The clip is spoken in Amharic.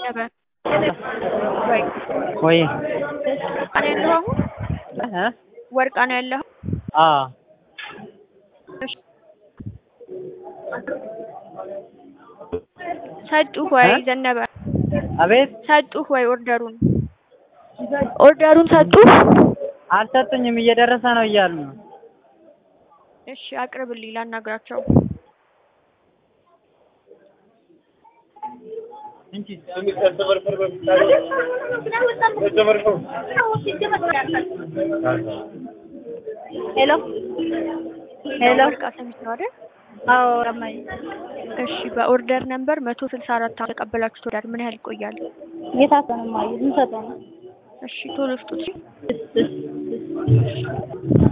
ዘነበ ወይ ወይ ወርቃ ነው ያለኸው አሁን? እ ወርቃ ነው ያለኸው? አዎ እሺ። ሰጡህ ወይ እ? ዘነበ? አቤት ሰጡህ ወይ ኦርደሩን? ኦርደሩን ሰጡህ? አልሰጡኝም እየደረሰ ነው እያሉ ነው እሺ አቅርብልኝ ላናግራቸው። ሄሎ ሄሎ ወርቃ ሰሚት ነው አይደል? አዎ ረማይ እሺ በኦርደር ነምበር መቶ ስልሳ አራት ተቀበላችሁት ኦርደር ምን ያህል ይቆያል? የታሰነ ማየ ምን ሰጠው ነው እሺ ቶሎ ስጡት። እሺ። እስ እስ እስ